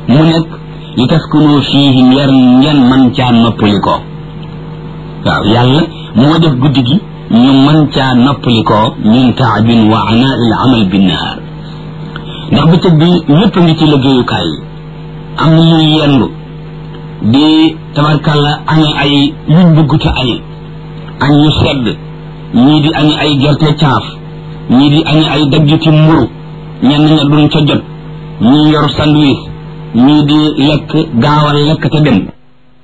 mu nekk li taskunu fiihi ngeen ngeen man caa noppalikoo waaw yàlla moo def guddi gi ñu mën caa noppalikoo min taabin wa anaa il amal binnahaar ndax bëccëg bi ñëpp ngi ci liggéeyukaay yi am na ñuy yendu di tabarkàlla añe ay yuñ bëgg te añe añ ñu sedd ñii di añe ay gerte caaf ñii di añe ay daggiti mburu ñenn ña duñ ca jot ñii yor sandwich ñii di lekk gaawal lekk te dem